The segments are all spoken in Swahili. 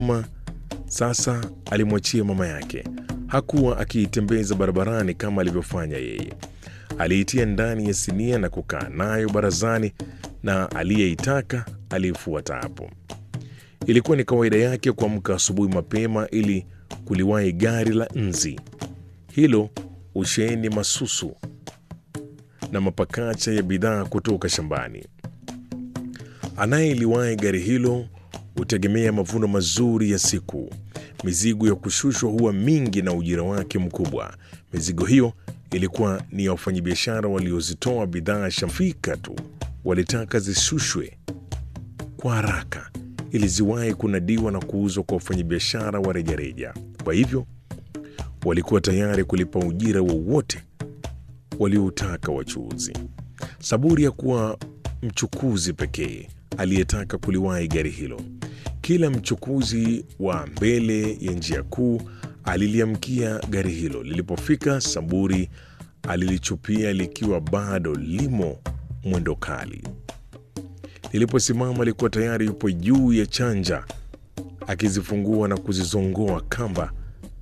Ma, sasa alimwachia mama yake. Hakuwa akiitembeza barabarani kama alivyofanya yeye. Aliitia ndani ya sinia na kukaa nayo barazani, na aliyeitaka aliifuata hapo. Ilikuwa ni kawaida yake kuamka asubuhi mapema ili kuliwahi gari la nzi hilo usheheni masusu na mapakacha ya bidhaa kutoka shambani. Anayeliwahi gari hilo hutegemea mavuno mazuri ya siku. Mizigo ya kushushwa huwa mingi na ujira wake mkubwa. Mizigo hiyo ilikuwa ni ya wafanyabiashara waliozitoa bidhaa shafika tu, walitaka zishushwe kwa haraka ili ziwahi kunadiwa na kuuzwa kwa wafanyabiashara wa rejareja. Kwa hivyo walikuwa tayari kulipa ujira wowote walioutaka wachuuzi. Saburi ya kuwa mchukuzi pekee aliyetaka kuliwahi gari hilo. Kila mchukuzi wa mbele ya njia kuu aliliamkia gari hilo. Lilipofika, Saburi alilichupia likiwa bado limo mwendo kali. Liliposimama, alikuwa tayari yupo juu ya chanja akizifungua na kuzizongoa kamba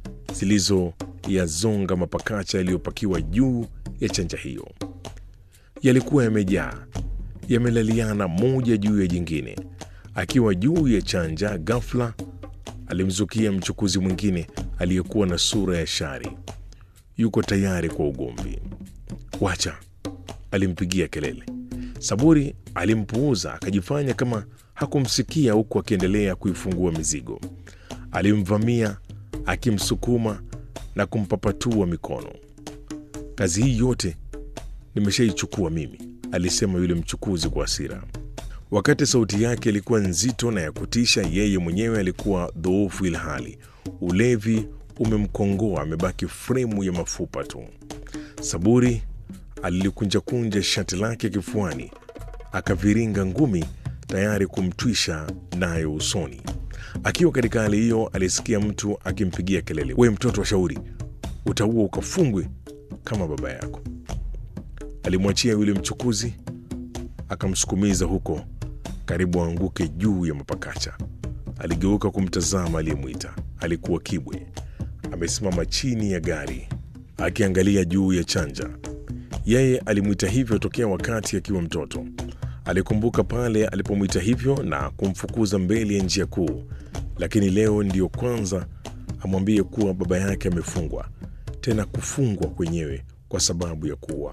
zilizoyazonga mapakacha yaliyopakiwa juu ya chanja hiyo. Yalikuwa yamejaa, yamelaliana moja juu ya jingine. Akiwa juu ya chanja, ghafla alimzukia mchukuzi mwingine aliyekuwa na sura ya shari. Yuko tayari kwa ugomvi. Wacha, alimpigia kelele. Saburi alimpuuza akajifanya kama hakumsikia, huku akiendelea kuifungua mizigo. Alimvamia akimsukuma na kumpapatua mikono. Kazi hii yote nimeshaichukua mimi, alisema yule mchukuzi kwa hasira. Wakati sauti yake ilikuwa nzito na ya kutisha, yeye mwenyewe alikuwa dhoofu, ilhali ulevi umemkongoa, amebaki fremu ya mafupa tu. Saburi alilikunjakunja shati lake kifuani, akaviringa ngumi tayari kumtwisha nayo usoni. Akiwa katika hali hiyo, alisikia mtu akimpigia kelele, we mtoto wa shauri, utaua ukafungwe kama baba yako. Alimwachia yule mchukuzi akamsukumiza huko karibu aanguke juu ya mapakacha. Aligeuka kumtazama aliyemwita. Alikuwa Kibwe, amesimama chini ya gari akiangalia juu ya chanja. Yeye alimwita hivyo tokea wakati akiwa mtoto. Alikumbuka pale alipomwita hivyo na kumfukuza mbele ya njia kuu, lakini leo ndiyo kwanza amwambie kuwa baba yake amefungwa, tena kufungwa kwenyewe kwa sababu ya kuua.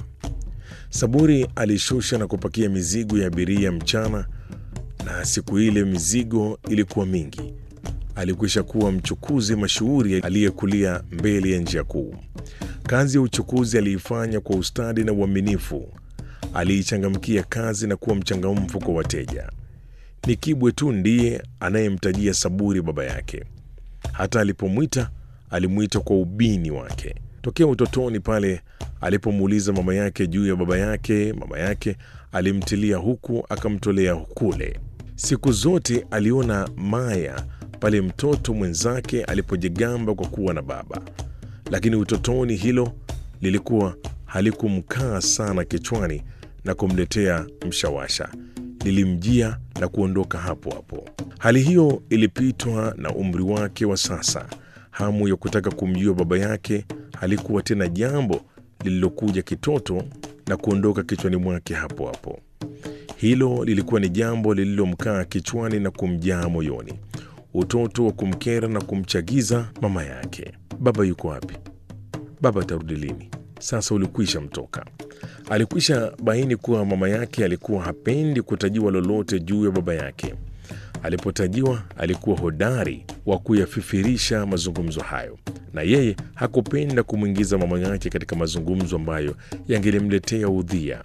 Saburi alishusha na kupakia mizigo ya abiria mchana, na siku ile mizigo ilikuwa mingi. Alikwisha kuwa mchukuzi mashuhuri aliyekulia mbele ya njia kuu. Kazi ya uchukuzi aliifanya kwa ustadi na uaminifu. Aliichangamkia kazi na kuwa mchangamfu kwa wateja. Ni Kibwe tu ndiye anayemtajia Saburi baba yake. Hata alipomwita alimwita kwa ubini wake. Tokea utotoni pale alipomuuliza mama yake juu ya baba yake, mama yake alimtilia huku akamtolea kule. Siku zote aliona maya pale mtoto mwenzake alipojigamba kwa kuwa na baba, lakini utotoni hilo lilikuwa halikumkaa sana kichwani na kumletea mshawasha. Lilimjia na kuondoka hapo hapo. Hali hiyo ilipitwa na umri wake wa sasa. Hamu ya kutaka kumjua baba yake halikuwa tena jambo lililokuja kitoto na kuondoka kichwani mwake hapo hapo. Hilo lilikuwa ni jambo lililomkaa kichwani na kumjaa moyoni, utoto wa kumkera na kumchagiza mama yake. Baba yuko wapi? Baba atarudi lini? Sasa ulikwisha mtoka. Alikwisha baini kuwa mama yake alikuwa hapendi kutajiwa lolote juu ya baba yake. Alipotajiwa alikuwa hodari wa kuyafifirisha mazungumzo hayo, na yeye hakupenda kumwingiza mama yake katika mazungumzo ambayo yangelimletea udhia.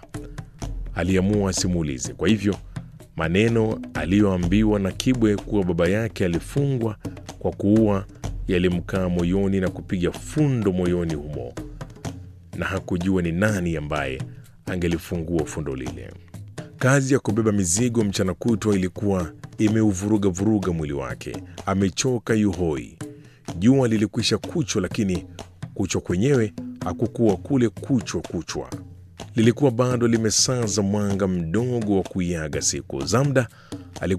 Aliamua asimuulize. Kwa hivyo maneno aliyoambiwa na Kibwe kuwa baba yake alifungwa kwa kuua yalimkaa moyoni na kupiga fundo moyoni humo, na hakujua ni nani ambaye angelifungua fundo lile. Kazi ya kubeba mizigo mchana kutwa ilikuwa imeuvuruga vuruga mwili wake. Amechoka yuhoi. Jua lilikwisha kuchwa, lakini kuchwa kwenyewe hakukuwa kule kuchwa kuchwa, lilikuwa bado limesaza mwanga mdogo wa kuiaga siku. Zamda alikuwa